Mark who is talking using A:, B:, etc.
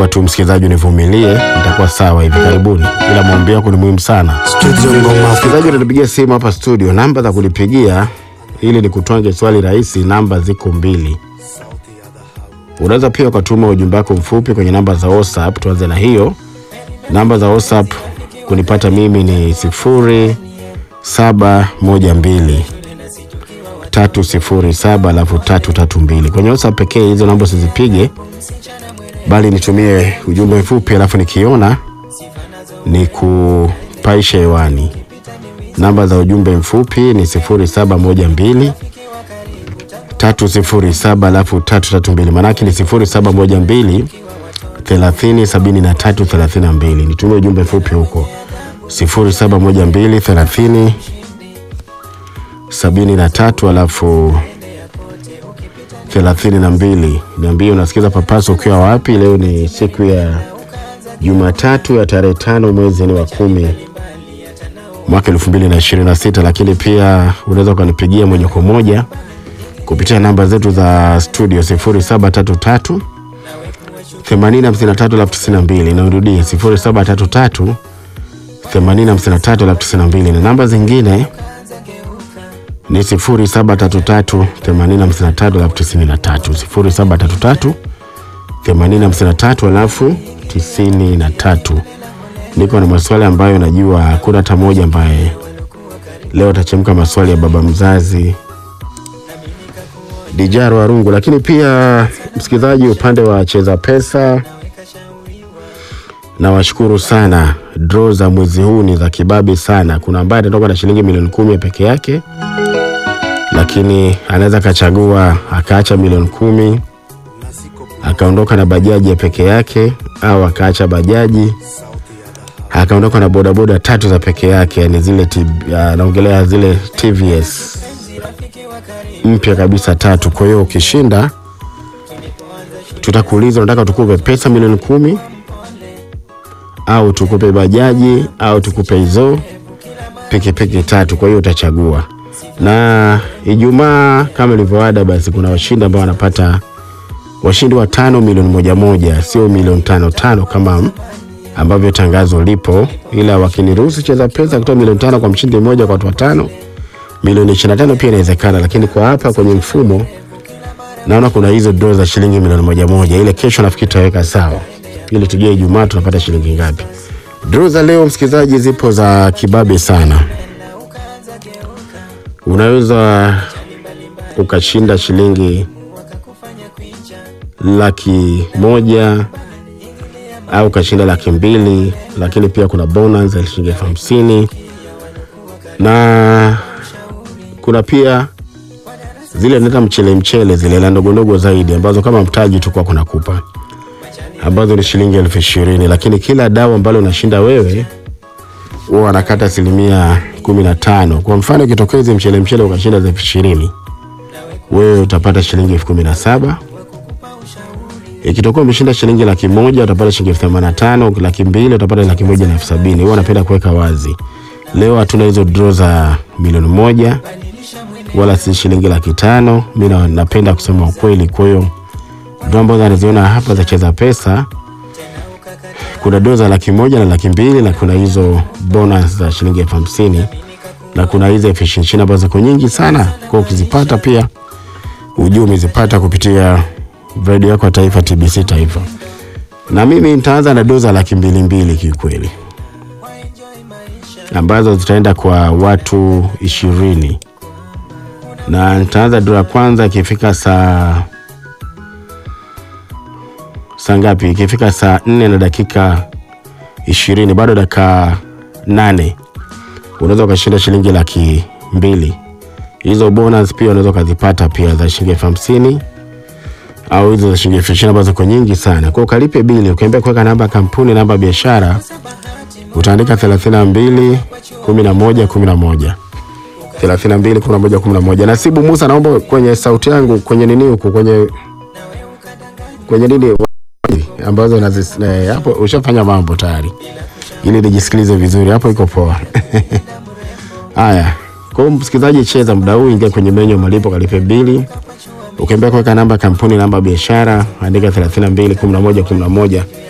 A: naomba tu msikilizaji univumilie, nitakuwa sawa hivi karibuni, ila maombi yako ni muhimu sana.
B: Studio Ngoma.
A: Msikilizaji unanipigia simu hapa studio, namba za kulipigia ili nikutwange swali rahisi, namba ziko mbili. Unaweza pia ukatuma ujumbe wako mfupi kwenye namba za WhatsApp. Tuanze na hiyo namba za WhatsApp kunipata mimi ni sifuri saba moja mbili tatu sifuri saba alafu tatu tatu mbili. Kwenye WhatsApp pekee hizo namba usizipige, bali nitumie ujumbe mfupi, alafu nikiona ni kupaisha hewani. Namba za ujumbe mfupi ni sifuri saba moja mbili tatu sifuri saba alafu tatu tatu mbili, maanake ni sifuri saba moja mbili thelathini sabini na tatu thelathini na mbili. Nitumie ujumbe mfupi huko sifuri saba moja mbili thelathini sabini na tatu alafu thelathini na mbili. Niambie unasikiza Papaso ukiwa wapi? Leo ni siku ya Jumatatu ya tarehe tano mwezi ni wa kumi mwaka elfu mbili na ishirini na sita, lakini pia unaweza ukanipigia moja kwa moja kupitia namba zetu za studio sifuri saba tatu tatu themanini hamsini na tatu elfu tisini na mbili. Nairudie sifuri saba tatu tatu themanini hamsini na tatu elfu tisini na mbili na namba zingine ni sifuri saba tatu tatu themanini hamsini na tatu elfu tisini na tatu sifuri saba tatu tatu themanini hamsini na tatu alafu tisini na tatu. Niko na maswali ambayo najua hakuna hata moja ambaye leo atachemka maswali ya baba mzazi Dijaro Warungu, lakini pia msikilizaji, upande wa cheza pesa, nawashukuru sana. Draw za mwezi huu ni za kibabe sana. Kuna ambaye atatoka na shilingi milioni kumi peke yake, lakini anaweza akachagua akaacha milioni kumi akaondoka na bajaji ya peke yake, au akaacha bajaji akaondoka na bodaboda tatu za peke yake, yani zile T- ah, naongelea zile TVS mpya kabisa tatu. Kwa hiyo ukishinda, tutakuuliza unataka tukupe pesa milioni kumi au tukupe bajaji au tukupe hizo pikipiki tatu. Kwa hiyo utachagua, na Ijumaa kama ilivyoada, basi kuna washindi ambao wanapata washindi wa tano milioni moja moja, sio milioni tano tano kama ambavyo tangazo lipo, ila wakiniruhusu cheza pesa kutoa milioni tano kwa mshindi mmoja kwa watu watano milioni 25 pia inawezekana, lakini kwa hapa kwenye mfumo naona kuna hizo draw za shilingi milioni moja moja. Ile kesho nafikiri tutaweka sawa, ili tujue Ijumaa tunapata shilingi ngapi. Draw za leo msikilizaji, zipo za kibabe sana. Unaweza ukashinda shilingi laki moja au ukashinda laki mbili, lakini pia kuna bonus ya shilingi elfu hamsini na kuna pia zile neta mchele mchele zile la ndogo ndogo zaidi ambazo kama mtaji tu kwa kuna kupa ambazo ni shilingi elfu ishirini lakini kila dawa ambalo unashinda wewe huwa wanakata asilimia kumi na tano kwa mfano ikitokea hizi mchele mchele ukashinda za elfu ishirini wewe utapata shilingi elfu kumi na saba ikitokea umeshinda shilingi laki moja utapata shilingi elfu themanini na tano laki mbili utapata laki moja na elfu sabini huwa napenda kuweka wazi leo hatuna hizo draw za milioni moja wala si shilingi laki tano. Mi na- napenda kusema ukweli. Kwa hiyo draw ambazo anaziona hapa za cheza pesa, kuna draw za laki moja na laki mbili na kuna hizo bonus za shilingi elfu hamsini na kuna hizo elfu ishirini ishirini ambazo ziko nyingi sana. Kwa hiyo ukizipata pia ujue umezipata kupitia redio yako ya taifa TBC Taifa, na mimi nitaanza na draw za laki mbili mbili kiukweli ambazo zitaenda kwa watu ishirini na nitaanza dura kwanza ikifika saa saa ngapi? Ikifika saa nne na dakika ishirini, bado dakika nane, unaweza ukashinda shilingi laki mbili. Hizo bonus pia unaweza ukazipata pia za shilingi elfu hamsini au hizo za shilingi elfu ishirini ambazo ziko nyingi sana. Kwa ukalipe bili, ukiambia kuweka namba ya kampuni, namba ya biashara utaandika 32 11 11 32 11 11. Nasibu Musa, naomba kwenye sauti yangu kwenye nini huku kwenye kwenye nini ambazo nazis, eh, hapo ushafanya mambo tayari, ili nijisikilize vizuri hapo, iko poa. Haya, kwa hiyo msikilizaji, cheza muda huu, ingia kwenye menyu ya malipo, kalipe bili. Ukiambia kuweka namba ya kampuni, namba ya biashara, andika 32 11 11